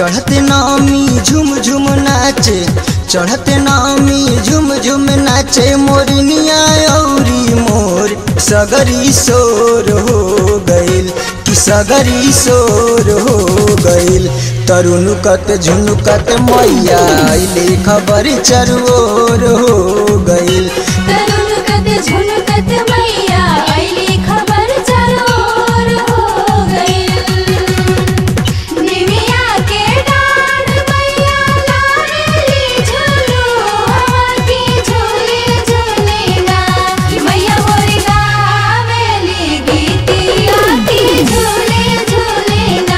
चढ़ते नामी झुम झुम नाचे चढ़ते नामी झुम झुम नाचे मोरनिया औरी मोर सगरी शोर हो गइल कि सगरी शोर हो गइल तरुनुकत झुनुकत मैया अइले खबर चरोर हो गइल तरुणकत झुनकत मैया अइली खबर चरोर हो गइल निमिया के डाढ़ मैया लाडली झुलू हवा की झूले झूलेगा मैया मोरी गावेली गीतिया की झूले झूलेगा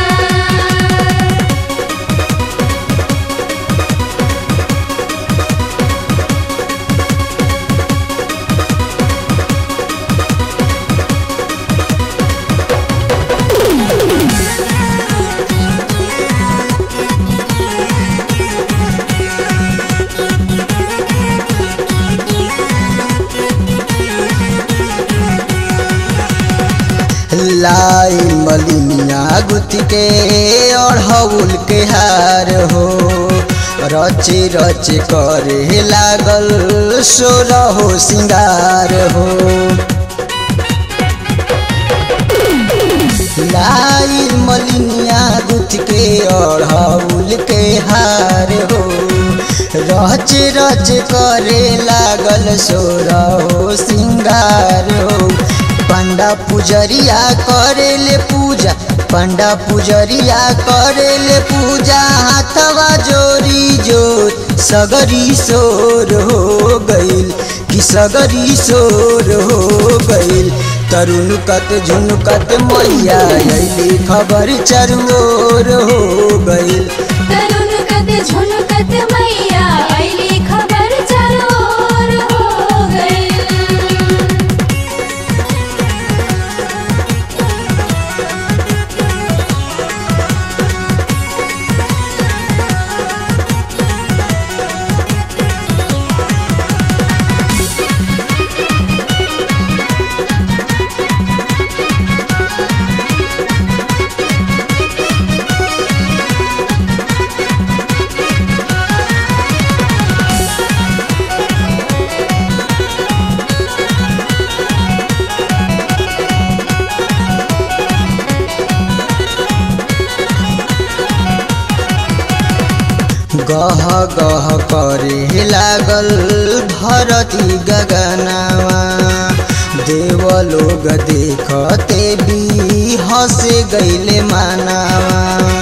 लाई मलिनिया गुति के अढ़ौल के हार हो रचे रचे करे लागल सोर हो सिंगार हो लाई मलिनिया गुथ के अढ़ौल के हार हो रच रच करे लागल सोर हो सिंगार हो पंडा पुजरिया करेले पूजा पंडा पुजरिया करेले पूजा हाथवा जोरी जोर सगरी शोर हो गइल कि सगरी शोर हो गइल तरुनुकत झुनुकत मैया अइली खबर चरोर हो गइल तरुणकत झुनकत मैया अइली खबर चरोर हो गइल गह गह करे लागल धरती गगनावा देव लोग देखते भी हंसे गईले मानावा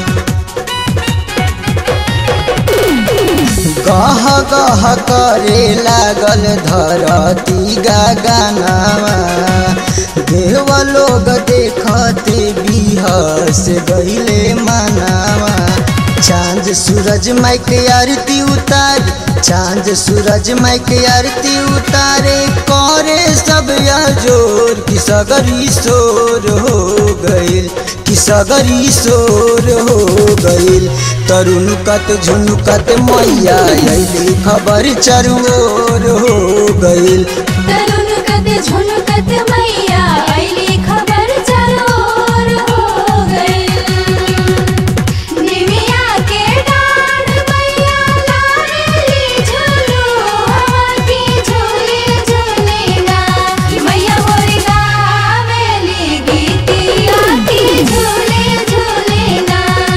गह गह करे लागल धरती गगनावा देव लोग देखते भी हंस गईले मानावा चांद सूरज माई के आरती उतार चांद सूरज माई के आरती उतारे करे सब या जोर कि सगरी शोर हो गइल कि सगरी शोर हो गइल तरुनुकत झुनुकत मैया अइली खबर चरोर हो गइल तरुणकत झुनकत मैया अइली खबर चरोर हो गइल निमिया के डाढ़ मैया लाडली झुलू हवा की झूले झूलेगा मैया मोरी गावेली गीतिया की झूले झूलेगा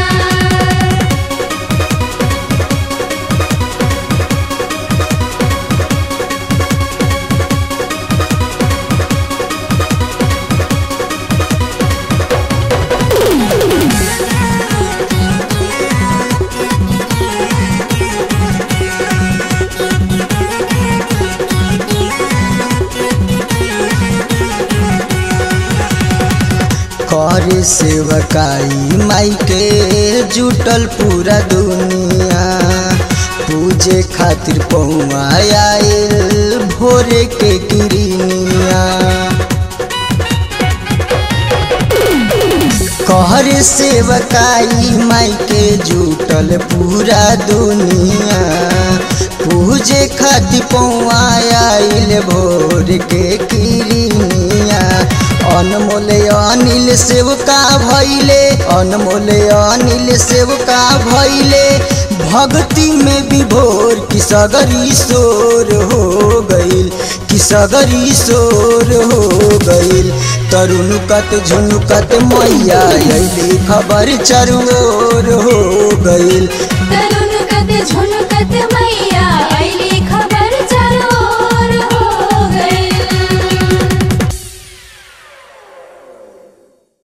कर सेवकाई माई के जुटल पूरा दुनिया पूजे खातिर पौआ आयल भोरे के किरनिया कहर सेवकाई माई के जुटल पूरा दुनिया पूजे खातिर पौआ आइल भोर के किरनिया अनमोल अनिल सेवका भैले अनमोल अनिल सेवका भैले भक्ति में विभोर की सगरी शोर हो गईल कि सगरी शोर हो गईल तरुणकत झुनुकत मैया अली खबर चरोर हो गईल तरुण कत झुनकत